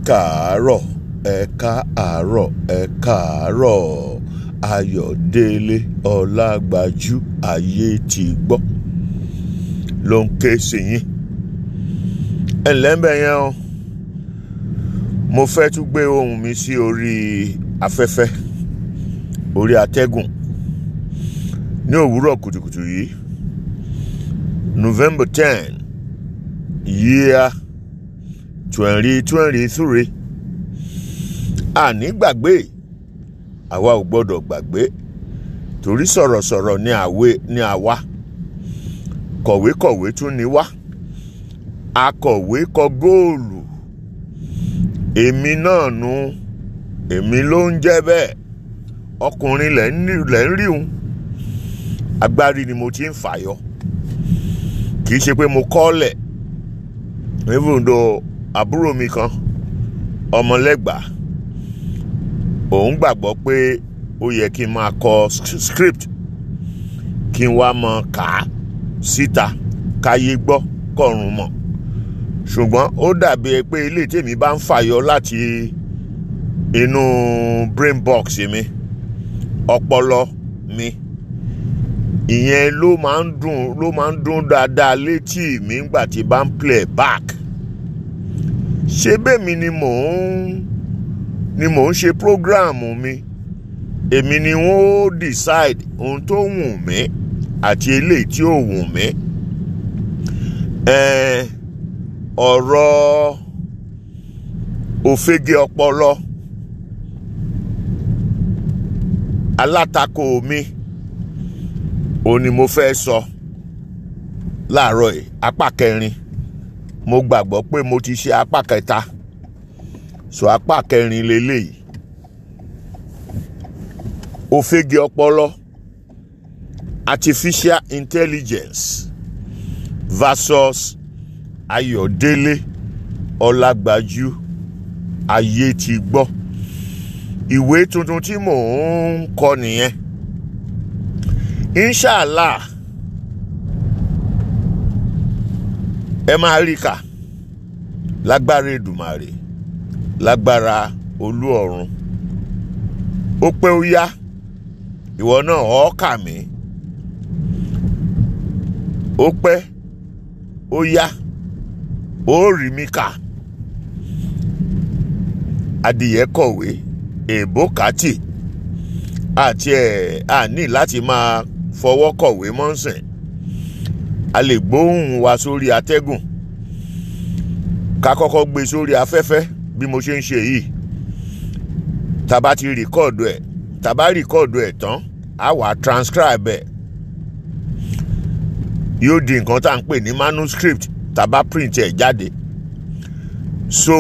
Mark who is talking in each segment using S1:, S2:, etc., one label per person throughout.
S1: káàárọ̀ ẹ káàárọ̀ ẹ káàárọ̀ ayọ̀délé ọlágbájú ayé ti gbọ́ ló ń ké sí yín ẹ ǹlẹ́ ń bẹ̀ yẹn o mo fẹ́ tún gbé ohùn mi sí orí afẹ́fẹ́ orí atẹ́gùn ní òwúrọ̀ kùtùkùtù yìí November ten year twenty twenty three àní gbàgbé àwa ò gbọ́dọ̀ gbàgbé torí sọ̀rọ̀sọ̀rọ̀ ni àwe ni àwa kọ̀wékọ̀wé tún ni wá akọ̀wé kọ góòlù èmi náà nu èmi ló ń jẹ́ bẹ́ẹ̀ ọkùnrin lẹ̀ ń rí un agbárí ni mo ti ń fàyọ kì í ṣe pé mo kọ́lẹ̀ even though àbúrò mi kan ọmọlẹ́gbàá òun gbàgbọ́ pé ó yẹ kí n máa kọ script kí n wá mọ kà á síta káyé gbọ́ kọ̀run mọ̀ ṣùgbọ́n ó dàbí pé ilé tèmi bá ń fàyọ láti inú brain box mi ọpọlọ mi ìyẹn ló máa ń dùn ló máa ń dùn dáadáa létí mi nígbà tí bá ń play back ṣé bẹ́ẹ̀mi ni mò ń ni mò ń ṣe prógráàmù mi èmi ni wọ́n ó decide ohun tó wù mí àti eléyìí tí ò wù mí ọ̀rọ̀ òfegè ọpọlọ alátakò mi òun ni mo fẹ́ sọ láàárọ̀ yìí apá kẹrin mo gbàgbọ́ pé mo ti ṣe apá kẹta sọ apá kẹrin leléyìí òfegè ọpọlọ artificial intelligence versus ayọ̀délé ọlágbájú ayé ti gbọ́ ìwé tuntun tí mò ń kọ nìyẹn inshallah ẹ máa rí kà lágbára Èdùmàrè lágbára olú ọ̀run ó pé ó yá ìwọ náà ọ̀ kà mí ó pẹ́ ó yá ó rí mi kà adìyẹ kọ̀wé èèbó kàtì àti ẹ̀ àní láti máa fọwọ́ kọ̀wé mọ́sìn a lè gbóhùn wa sórí atẹ́gùn ká kọ́kọ́ gbé sórí afẹ́fẹ́ bí mo ṣe ń ṣe yìí tàbá ti rìkọ́ọ̀dù ẹ̀ tàbá rìkọ́ọ̀dù ẹ̀ tán á wà transcribe ẹ̀ yóò di nǹkan tá à ń pè ní manuscript tàbá print ẹ̀ jáde so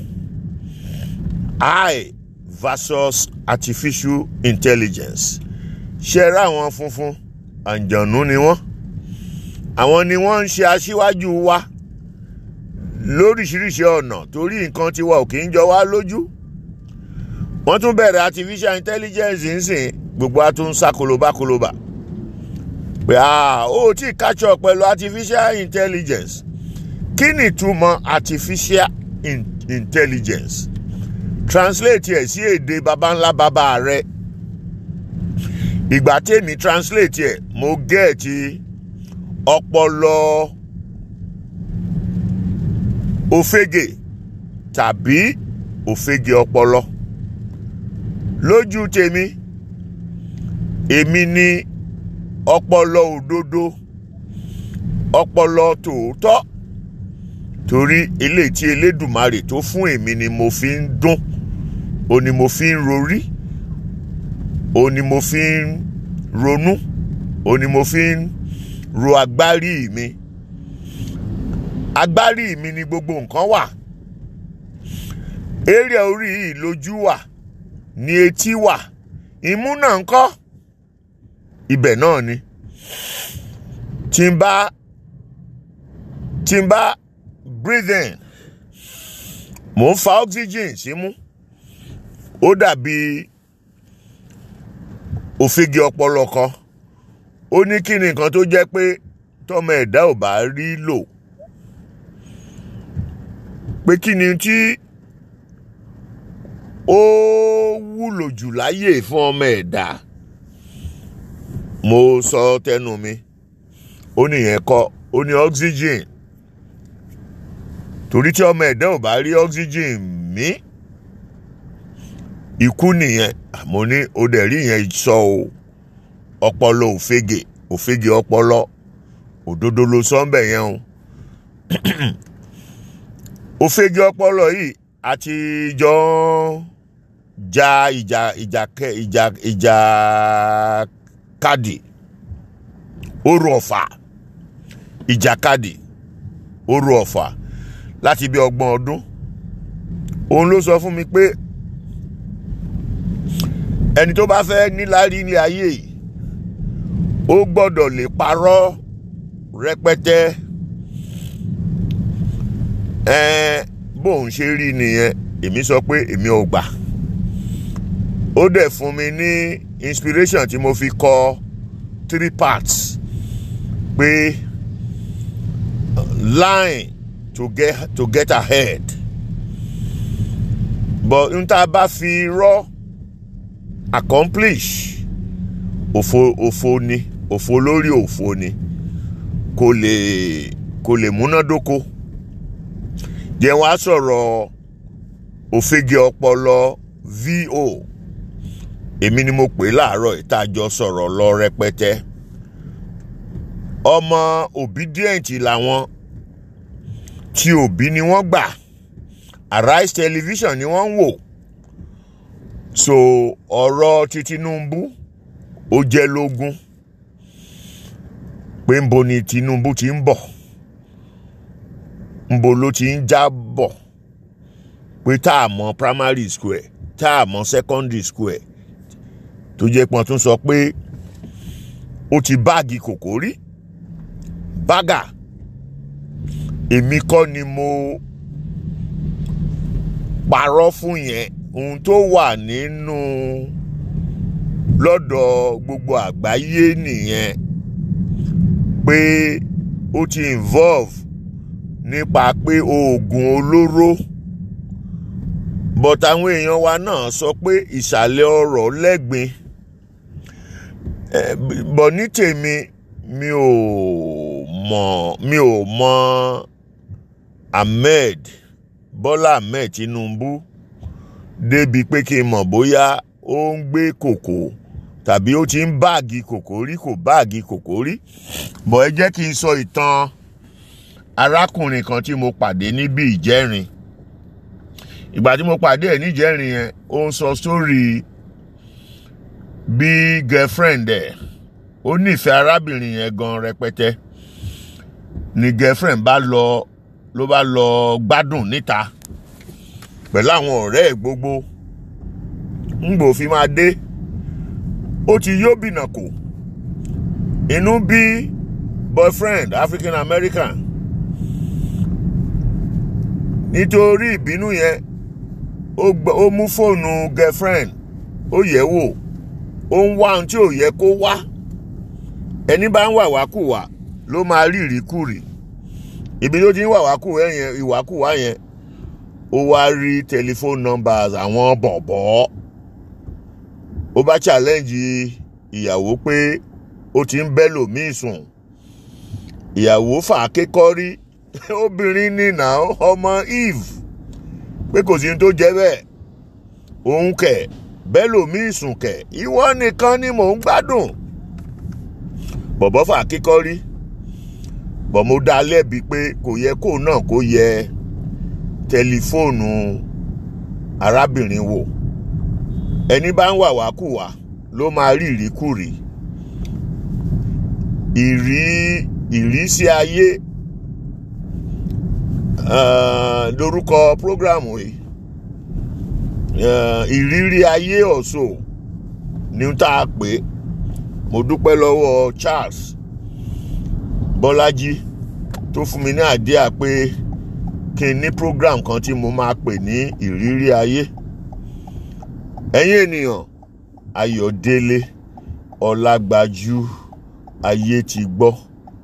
S1: I versus artificial intelligence ṣe ra àwọn funfun àǹjọ̀nú ni wọ́n àwọn ni wọ́n ń ṣe aṣíwájú wa lóríṣiríṣi ọ̀nà torí nǹkan tiwa ò kì í jọ wá lójú wọ́n tún bẹ̀rẹ̀ artificial intelligence nsìn gbogbo a tún ń sá kolobakoloba pé ó tí catch up pẹ̀lú artificial intelligence kí ni ìtumọ̀ artificial in intelligence translate ẹ̀ sí èdè baba ńlá baba rẹ̀ ìgbà tèmi translate ẹ̀ mo gẹ́ẹ̀tì ọpọlọ òfegè tàbí òfegè ọpọlọ lójú tèmi èmi ni ọpọlọ òdodo ọpọlọ tòótọ́ torí eléyìí tí elédùmarè tó fún èmi ni mo fi ń dún o ni mo fi ń rorí o ni mo fi ń ronú o ni mo fi ń ro agbárí mi agbárí mi ni gbogbo nǹkan wà eré orí yìí lójú wà ní etí wà imú náà ń kọ́ ibẹ̀ náà ni tí n bá tí n bá breathe in mò ń fa oxygen símú ó dàbí òfegè ọpọlọ kan ó ní kí ni nǹkan tó jẹ́ pé tọmọ ẹ̀dá ò bá rí lò pé kí ni tí ó wúlò jù láyè fún ọmọ ẹ̀dá mo sọ tẹnu mi ó nìyẹn kọ́ ó ní oxygen torí tí ọmọ ẹ̀dá ò bá rí oxygen mí ikú nìyẹn mo ní o dẹ̀ rí yẹn sọ o ọpọlọ òfegè òfegè ọpọlọ òdodo ló sọ ń bẹ̀ yẹn o òfegè ọpọlọ yìí àti jọ ja ìjà ìjà kẹ ìjà ìjà kadì oru ọ̀fà ìjàkadì oru ọ̀fà láti bí ọgbọ̀n ọdún òun ló sọ fún mi pé ẹni tó bá fẹ́ níláárí ní ayé yìí ó gbọ́dọ̀ lè parọ́ rẹpẹtẹ ẹ̀ẹ́n bóun ṣe rí nìyẹn èmi sọ pé èmi ò gbà ó dẹ̀ fún mi ní inspiration tí mo fi kọ three parts pé line to get to get ahead but n ta bá fi rọ́ accomplish òfo òfo ni òfo lórí òfo ni kò lè kò lè múnádóko jẹ́ wá sọ̀rọ̀ òfegè ọpọlọ vo èmi ni mo pè láàárọ̀ ìtajọ sọ̀rọ̀ lọ rẹpẹtẹ ọmọ obedient làwọn tí òbí ni wọ́n gbà Arise television ni wọ́n ń wò so ọ̀rọ̀ ti Tinubu ó jẹ́ lógún pé ńbo ni Tinubu ti ń bọ̀ ńbo ló ti ń já bọ̀ pé tá a mọ primary school ẹ̀ tá a mọ secondary school ẹ̀ tó jẹ́ pọ́n tún sọ pé ó ti báàgì kòkó rí bágà èmi kọ́ ni mo parọ́ fún yẹn ohun tó wà nínú lọ́dọ̀ gbogbo àgbáyé nìyẹn pé ó ti involve nípa pé oògùn olóró but àwọn èèyàn wa náà sọ pé ìsàlẹ̀ ọ̀rọ̀ lẹ́gbin bọ̀ ní tèmi mi ò mọ̀ mi ò mọ̀ Ahmed Bọ́lá Ahmed Tinubu débi pé kí n mọ̀ bóyá ó ń gbé kòkó tàbí ó ti ń báàgì kòkó rí kò báàgì kòkó rí bọ̀ ẹ jẹ́ kí n sọ ìtàn arákùnrin kan tí mo pàdé níbi ìjẹ́rin ìgbà tí mo pàdé ẹ̀ níjẹ́rin yẹn ó ń sọ sórí bí girlfriend ẹ̀ ó nífẹ̀ẹ́ arábìnrin yẹn gan rẹpẹtẹ ni girlfriend bá lọ ló bá lọ gbádùn níta pẹ̀lú àwọn ọ̀rẹ́ ẹ̀ gbogbo ńgbò fi máa dé ó ti yó bìnà kò inú bí boyfriend African American nítorí ìbínú yẹn ó mú fóònù girlfriend ó yẹ̀ wò ó ń wá ohun tí ò yẹ kó wá ẹni bá ń wà wákùwà ló máa rí ìríkùrì ibi tó ti ń wà wákùwà yẹn ìwákùwà yẹn ó wá rí telephone numbers àwọn bọ̀bọ̀ ó bá challenge ìyàwó pé ó ti ń bẹ́ lòmíì sùn ìyàwó fà á kékọ́rí obìnrin ní nà ọmọ Eve pé kò sí ní tó jẹ́ bẹ́ẹ̀ òun kẹ̀ bẹ́ẹ̀ lòmíì sùn kẹ̀ ìwọ nìkan ni mò ń gbádùn bọ̀bọ̀ fà á kékọ́rí bọ̀ mo dá lẹ́bi pé kò yẹ kó náà kó yẹ tẹlifóònù arábìnrin wò ẹni bá ń wàwákùwà ló máa rí ìríkùrí ìrí ìrísí ayé lórúkọ prógrámù yìí ìrírí ayé ọ̀ṣọ́ ní tá a pè mo dúpẹ́ lọ́wọ́ Charles Bọ́lájí tó fún mi ní àdíà pé kí n ní program kan tí mo máa pè ní ìrírí ayé ẹ̀yin ènìyàn Ayọ̀délé Ọlágbájú ayé ti gbọ́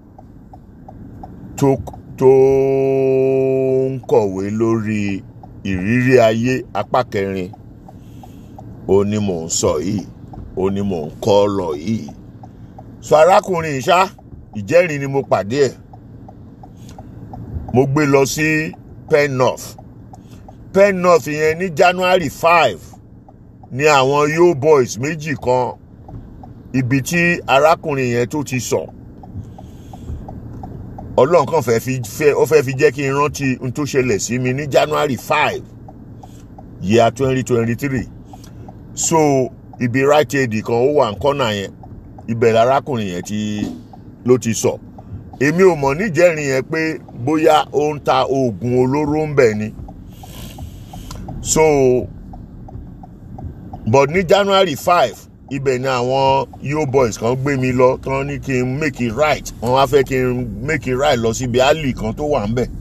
S1: tó tó ń kọ̀wé lórí ìrírí ayé apá kẹrin ó ní mò ń sọ yìí ó ní mò ń kọ́ lọ yìí so arákùnrin ìṣá ìjẹ́rìí ni mo pàdé ẹ̀ mo gbé lọ sí pen north pen north yẹn ní january five ní àwọn yo boys méjì kan ibi tí arákùnrin yẹn tó ti sọ ọlọ́run kan fẹ́ fi fẹ́ ó fẹ́ fi jẹ́ kí n rántí n tó ṣẹlẹ̀ sí mi ní january five year twenty twenty three so ibi right aid kan ó wà ní kọ́nà yẹn ibẹ̀ lárákùnrin yẹn ti ló ti sọ èmi ò mọ̀ níjẹ́rìí yẹn pé bóyá ó ń ta oògùn olóró ń bẹ̀ ni so but ní january five ibẹ̀ ni àwọn yo boys kan gbé mi lọ tán ní kí n make it right wọ́n wá fẹ́ kí n make it right lọ síbi alley kan tó wà ń bẹ̀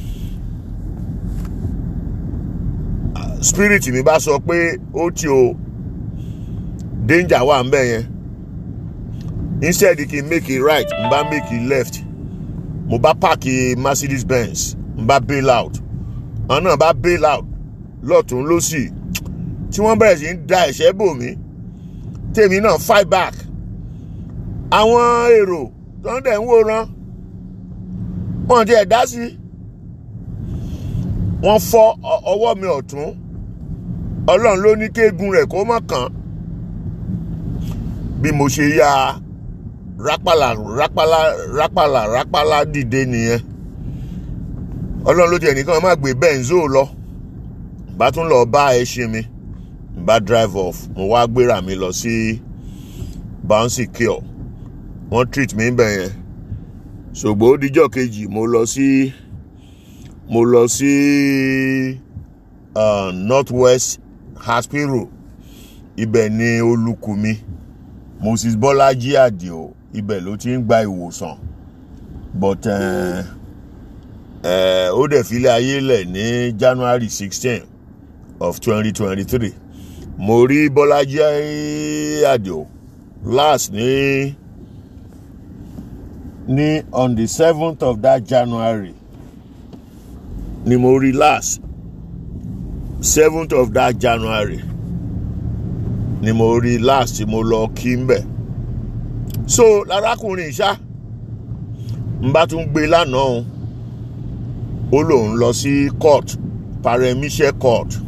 S1: spirit mi bá sọ pé ó ti o danger wà ń bẹ̀ yẹn instead kí n make it right n bá make it left mo bá pààkì mercedes benz n bá bail out àwọn náà bá bail out lọ́tún lọ́sì tí wọ́n bẹ̀rẹ̀ sí ń da ẹ̀ṣẹ́ bò mí tèmi náà fight back àwọn èrò tó ń dẹ̀ ń wòran wọ́n ti ẹ̀ dá sí wọ́n fọ́ ọwọ́ mi ọ̀tún ọlọ́run ló ní kéegun rẹ̀ kó mọ̀ kàn bí mo ṣe ya rápálà rápálà rápálà rápálà dìde nìyẹn ọlọ́run ló tiẹ̀ nìkan má gbé benzo lọ bá tún lọ bá ẹṣin mi bá drive off mo wá gbéra mi lọ sí bouncy cure wọ́n treat mi bẹ̀ yẹn ṣùgbọ́n ó dijọ́ kejì mo lọ sí mo lọ sí uh, north west hospital ibẹ̀ ni olùkù mi moses bọ́lájí àdìo ibẹ̀ ló ti ń gba ìwòsàn but ó dẹ̀ filẹ̀ ayé lẹ̀ ní january sixteen of twenty twenty three mo rí bọ́lájí àdìo last ní ní on the seventh of that january ni mo rí last seventh of that january ni mo rí last tí mo lọ kí n bẹ̀ so lárákùnrin ṣá n bá tún gbé lánàá ó lòun lọ sí court paremise court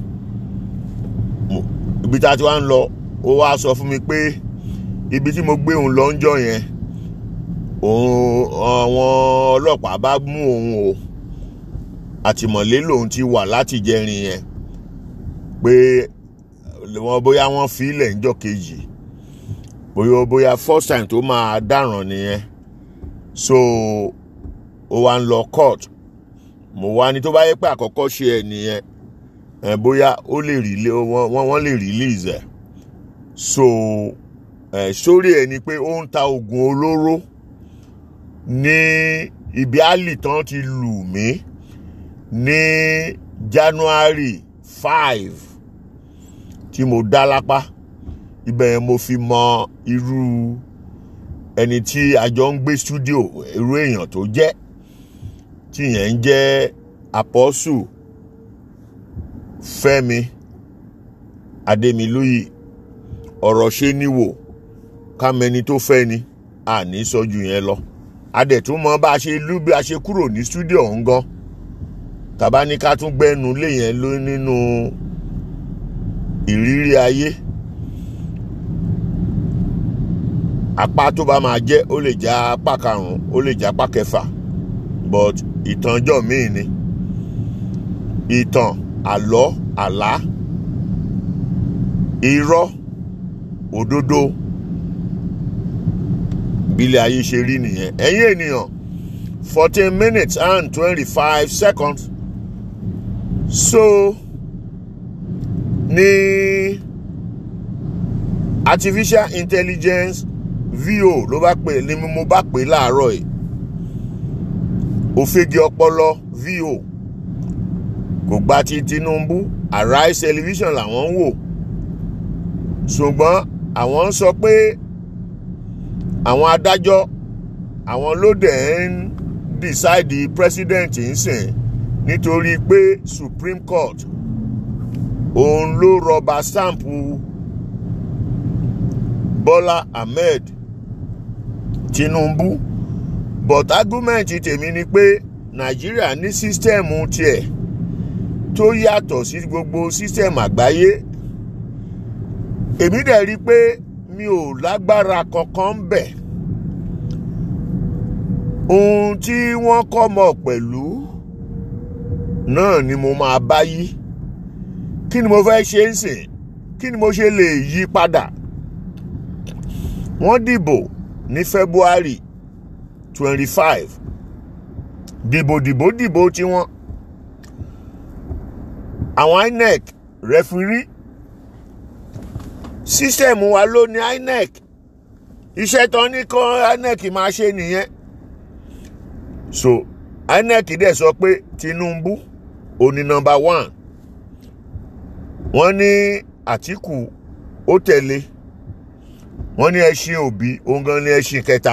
S1: ibi tá a ti wá ń lọ ó wá sọ fún mi pé ibi tí mo gbé òun lọ ń jọ yẹn òun àwọn ọlọ́pàá bá mú òun o àtìmọ́lé lòun ti wà láti jẹrin yẹn pé wọn bóyá wọ́n fi ilẹ̀ ńjọ́ kejì bóyá bóyá first time tó máa dáràn nìyẹn so ó wá ń lọ court mo wá ní tó bá yẹ pé àkọ́kọ́ ṣe ẹ̀ nìyẹn ẹ̀ bóyá ó lè rí wọ́n wọ́n lè release ẹ̀ so ẹ̀ sórí ẹ̀ ni pé ó ń ta oògùn olóró ní ibi àlì tán ti lù mí ní january five tí mo dá lápá ibẹ̀ yẹn mo fi mọ irú ẹni tí a jọ ń gbé studio irú èèyàn tó jẹ́ tí yẹn ń jẹ́ apọ́sù fẹ́mi adémilúyì ọ̀rọ̀ ṣe níwò kámẹ́ni tó fẹ́ ni àní sọ́jú yẹn lọ adẹ̀túnmọ́ bá a ṣe lú bí a ṣe kúrò ní studio ọ̀hún gan tàbá ní ká tún gbẹ́nu lé yẹn ló nínú ìrírí ayé apá tó bá máa jẹ́ ó lè já apá karùn-ún ó lè já apá kẹfà but ìtànjọ́ míì ni ìtàn àlọ́ àlá irọ́ òdodo bílẹ̀ ayé ṣe rí nìyẹn ẹ̀yin ènìyàn fourteen minutes and twenty-five seconds so ní artificial intelligence vo ló bá pè ní mo bá pè láàárọ̀ yìí òfegè ọpọlọ vo kò gba ti tinubu arise television làwọn ń wò ṣùgbọ́n àwọn ń sọ pé àwọn adájọ́ àwọn ló dẹ̀ ń decide president ń sìn nítorí pé supreme court òun ló rọba stampu Bọ́lá Ahmed Tinubu but argument tèmi ni pé Nàìjíríà ní sísítẹ́ẹ̀mù tiẹ̀ tó yàtọ̀ sí gbogbo sísítẹ́ẹ̀mù àgbáyé èmi dẹ̀ rí i pé mi ò lágbára kankan ń bẹ̀ ohun tí wọ́n kọ́ mọ̀ pẹ̀lú náà ni mo máa bá yí kí ni mo fẹ́ ṣe ń sìn kí ni mo ṣe lè yí padà wọ́n dìbò ní February twenty five dìbò dìbò dìbò tiwọn àwọn INEC rẹfirí sísẹ̀mù wa ló ní INEC iṣẹ́ tán ní kọ́ INEC máa ṣe nìyẹn so INEC dẹ̀ sọ pé Tinubu òní nọ́mbà one wọ́n ní Àtíkù ó tẹ̀lé wọ́n ní ẹṣin Òbí òun gan ní ẹṣin kẹta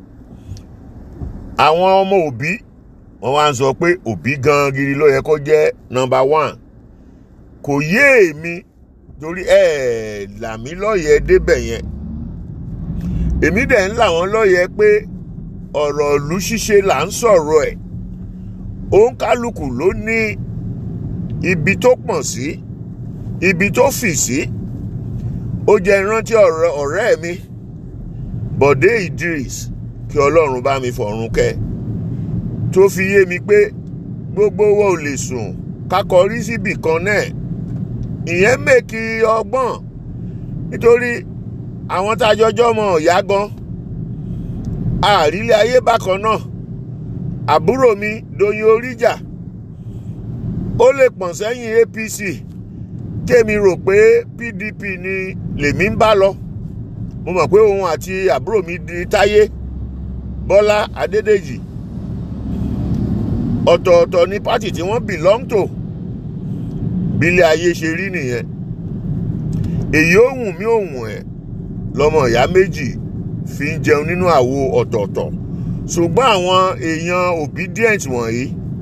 S1: àwọn ọmọ Òbí wọ́n wá ń sọ pé Òbí gan gidi ló yẹ kó jẹ́ nọ́mbà one kò yé èmi torí ẹ làmí lọ́yẹ̀ débẹ̀ yẹn èmi dẹ̀ ń là wọ́n lọ́yẹ̀ pé ọ̀rọ̀ ìlú ṣíṣe là ń sọ̀rọ̀ ẹ̀ òun kálukú ló ní ibi tó pọ̀n sí ibi tó fì sí ó jẹ́ ìrántí ọ̀rẹ́ mi Bọ̀dé Idris kí Ọlọ́run bá mi fọ̀run kẹ́ tó fi yé mi pé gbogbo wa ò lè sùn kakọrí síbì kan náà ìyẹn mèkì ọgbọ́n nítorí àwọn tá a jọjọ́ mọ̀ ọ̀yá gan àrílẹ̀ ayé bákan náà àbúrò mi Doyin Oríjà ó lè pọ̀n sẹ́yìn APC kémi rò pé PDP ni lèmi ń bá lọ mo mọ̀ pé òun àti àbúrò mi di Táyé Bọ́lá Adédèjì ọ̀tọ̀ọ̀tọ̀ ni pátì tí wọ́n belong to bílẹ̀ ayé ṣe rí nìyẹn èyí ó wùn mí ò wùn ẹ́ lọ́mọ ìyá méjì fi ń jẹun nínú àwo ọ̀tọ̀ọ̀tọ̀ ṣùgbọ́n àwọn èèyàn obedient wọ̀nyí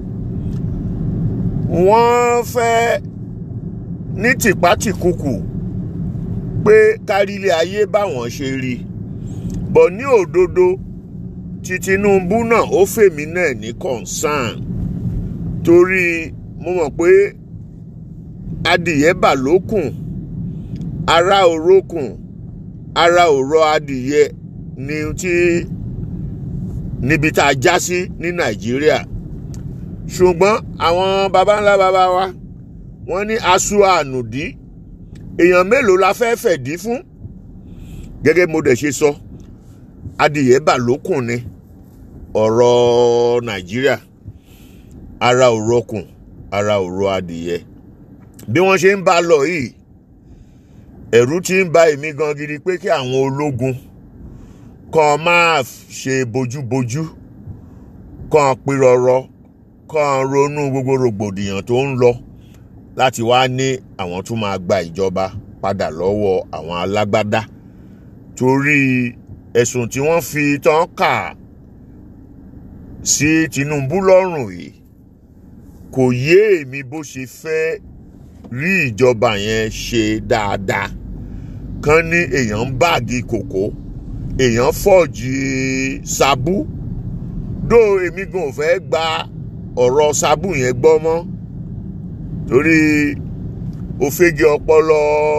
S1: wọ́n fẹ́ ní tìpátìkùkù pé kárílẹ̀ ayé báwọn ṣe rí bọ̀ ní òdodo ti Tinubu náà ó fèmí náà ní concern torí mo mọ̀ pé adìyẹ bà lókùn ara òrókùn ara òrọ adìyẹ ni tí níbi tá a já sí ní Nàìjíríà ṣùgbọ́n àwọn baba ńlá baba wa wọ́n ní aṣọ ànùdí èèyàn mélòó la fẹ́ fẹ̀dí fún gẹ́gẹ́ mo dẹ̀ ṣe sọ adìyẹ bà lókùn ni ọ̀rọ̀ Nàìjíríà ara òrọkùn ara òrọ adìyẹ bí wọ́n ṣe ń bá lọ yìí ẹ̀rù ti ń bà èmi gan gidi pé kí àwọn ológun kan máa ṣe bójúbójú kan pírọrọ kan ronú gbogbo rògbòdìyàn tó ń lọ láti wá ní àwọn tún máa gba ìjọba padà lọ́wọ́ àwọn alágbádá torí ẹ̀sùn tí wọ́n fi tán kà sí Tinubu lọ́rùn yìí kò yé èmi bó ṣe fẹ́ rí ìjọba yẹn ṣe dáadáa kán ní èèyàn ń báàgì kòkó èèyàn fọ́ọ̀jì sábú dó èmi gan ò fẹ́ gba ọ̀rọ̀ sábú yẹn gbọ́ mọ́ torí òfegè ọpọlọ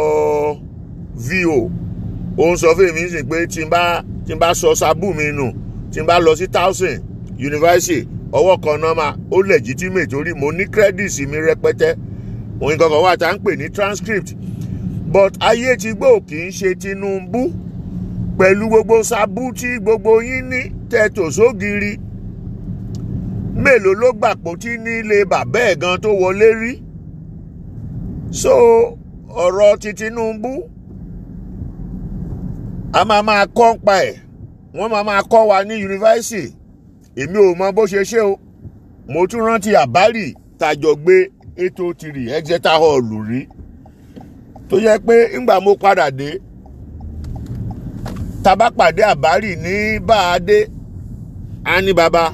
S1: vo ó ń sọ fún èmi sì pé tí n bá tí n bá sọ sábú mi nù tí n bá lọ sí towson university ọwọ́ kan náà máa ó legitimate torí mo ní credits mi rẹpẹtẹ òun kankan wà tá à ń pè ní transcript but ayé ti gbó kì í ṣe Tinubu pẹ̀lú gbogbo sábú tí gbogbo yín ní tẹ̀tò sógiri mélòó ló gbàpò tí nílé bàbá ẹ̀ gan tó wọlé rí so ọ̀rọ̀ ti Tinubu a máa máa kọ́ ń pa ẹ̀ wọ́n máa máa kọ́ wa ní yunifásitì èmi ò mọ bó ṣe ṣe o mo tún rántí àbárì tàjọ gbé ètò tìrì Exeter Hall rí tó yẹ pé ńgbà mo padà dé tàbá pàdé àbárì ní báadé á ní baba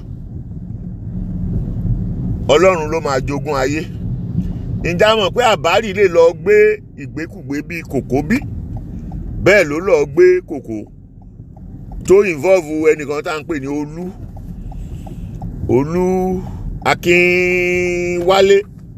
S1: ọlọ́run ló máa jogún ayé ǹjẹ́ a mọ̀ pé àbárì lè lọ gbé ìgbékùgbé bíi kòkó bí bẹ́ẹ̀ ló lọ́ọ́ gbé kòkó tó involve ẹnìkan tá à ń pè ní olú olú akínwálé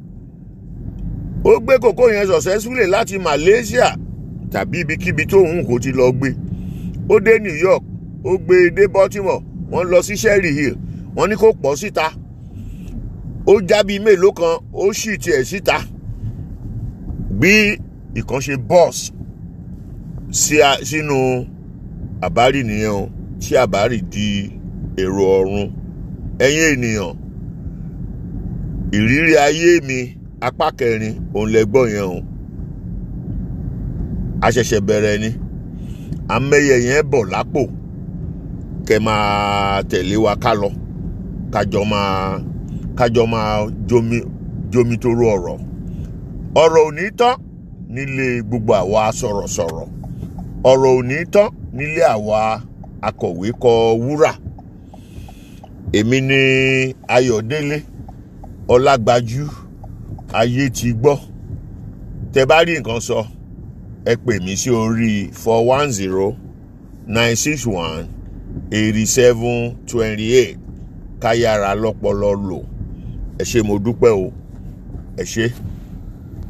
S1: ó gbé kòkó yẹn successfully láti Malaysia tàbí ibikíbi tó hùn kó ti lọ gbé ó dé New York ó gbé e dé Baltimore wọ́n lọ sí Sherry Hill wọ́n ní kó pọ̀ síta ó jábí mélòó kan ó sì tiẹ̀ síta bí ìkànṣe bọ́ọ̀sì sínú àbárì nìyẹn o tí àbárì di èrò ọ̀run ẹ̀yin ènìyàn ìrírí ayé mi apá kẹrin òun lẹ gbọ́ yẹn o a ṣẹ̀ṣẹ̀ bẹ̀rẹ̀ ni amẹ́yẹ yẹn bọ̀ lápò kẹ máa tẹ̀lé wa ká lọ kájọ máa kájọ máa jomi jomi toro ọ̀rọ̀ ọ̀rọ̀ ò ní tán nílé gbogbo àwa sọ̀rọ̀sọ̀rọ̀ ọ̀rọ̀ ò ní tán nílé àwa akọ̀wé kọ wúrà èmi ni Ayọ̀délé Ọlágbájú ayé ti gbọ́ tẹ bá rí nǹkan sọ ẹ pè mí sí orí four one zero nine six one eighty seven twenty eight káyára lọ́pọlọ lò ẹ ṣé mo dúpẹ́ o ẹ ṣé.